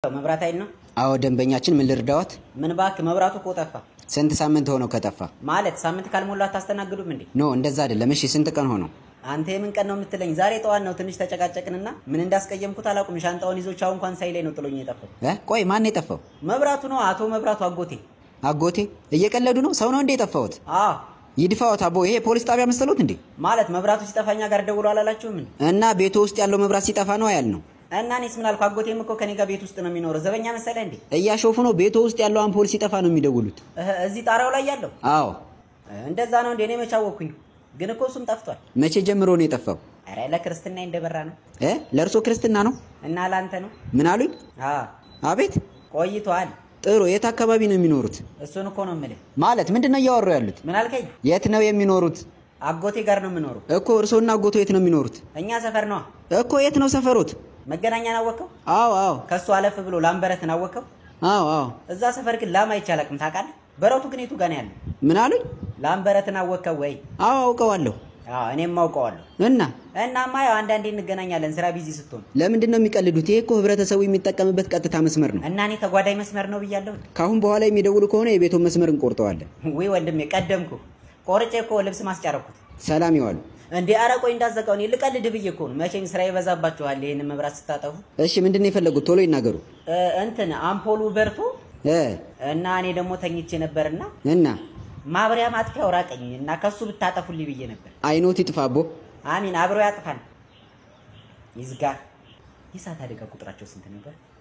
መብራት ኃይል ነው። አዎ ደንበኛችን፣ ምን ልርዳዎት? ምን ባክ መብራቱ እኮ ጠፋ። ስንት ሳምንት ሆነው ከጠፋ? ማለት ሳምንት ካልሞላ አታስተናግዱም እንዴ? ኖ እንደዛ አይደለም። እሺ ስንት ቀን ሆነው? አንተ የምን ቀን ነው የምትለኝ? ዛሬ ጠዋት ነው። ትንሽ ተጨቃጨቅንና ምን እንዳስቀየምኩት አላውቅም። ሻንጣውን ይዞ ቻው እንኳን ሳይለኝ ነው ጥሎኝ የጠፋው። እ ቆይ ማን የጠፋው? መብራቱ ነው። አቶ መብራቱ አጎቴ። አጎቴ? እየቀለዱ ነው? ሰው ነው እንዴ የጠፋሁት? አዎ ይድፋዎት አቦ። ይሄ ፖሊስ ጣቢያ መሰሎት እንዴ? ማለት መብራቱ ሲጠፋኛ ጋር ደውሎ አላላችሁም? እና ቤቱ ውስጥ ያለው መብራት ሲጠፋ ነው ያል ነው። እና እኔስ ምን አልኩ? አጎቴም እኮ ከኔ ጋር ቤት ውስጥ ነው የሚኖረው። ዘበኛ መሰለህ እንዴ? እያሾፉ ነው። ቤቱ ውስጥ ያለው አምፖል ሲጠፋ ነው የሚደውሉት። እህ፣ እዚህ ጣራው ላይ ያለው አዎ። እንደዛ ነው እንዴ? እኔ መቼ አወኩኝ? ግን እኮ እሱም ጠፍቷል። መቼ ጀምሮ ነው የጠፋው? ኧረ ለክርስትና እንደበራ ነው። እ ለእርሶ ክርስትና ነው? እና ላንተ ነው? ምን አሉኝ? አ አቤት። ቆይቷል። ጥሩ። የት አካባቢ ነው የሚኖሩት? እሱን እኮ ነው የምልህ። ማለት ምንድን ነው እያወሩ ያሉት? ምን አልከኝ? የት ነው የሚኖሩት? አጎቴ ጋር ነው የምኖረው። እኮ እርሶና አጎቶ የት ነው የሚኖሩት? እኛ ሰፈር ነዋ። እኮ የት ነው ሰፈሮት? መገናኛን አወቀው? አዎ አዎ ከሱ አለፍ ብሎ ላምበረትን አወቀው? አዎ አዎ። እዛ ሰፈር ግን ላም አይቼ አላውቅም። ታውቃለህ? በረቱ ግን የቱ ጋር ነው ያለው? ምን አሉኝ? ላምበረትን አወቀው ወይ? አዎ አውቀዋለሁ። አዎ እኔም አውቀዋለሁ። እና እናማ ያው አንዳንዴ እንገናኛለን ስራ ቢዚ ስትሆን ለምንድን ነው የሚቀልዱት? ይሄ እኮ ህብረተሰቡ የሚጠቀምበት ቀጥታ መስመር ነው። እና እኔ ተጓዳኝ መስመር ነው ብያለሁ። ከአሁን በኋላ የሚደውሉ ከሆነ የቤቱን መስመር እንቆርጠዋለን። ወይ ወንድሜ ቀደምኩ። ቆርጬ እኮ ልብስ ማስጫረኩት ሰላም ይዋሉ። እንዴ ኧረ ቆይ እንዳዘጋው እኔ ልቀልድ ብዬ እኮ ነው። መቼም ስራ ይበዛባችኋል ይሄንን መብራት ስታጠፉ። እሺ ምንድን ነው የፈለጉት? ቶሎ ይናገሩ። እ፣ እንትን አምፖሉ በርቶ እ እና እኔ ደግሞ ተኝቼ ነበርና እና ማብሪያ ማጥፊያው ራቀኝ እና ከሱ ብታጠፉልኝ ብዬ ነበር። አይኖት ይጥፋቦ። አሚን አብሮ ያጥፋል። ይዝጋ። የእሳት አደጋ ቁጥራቸው ስንት ነበር?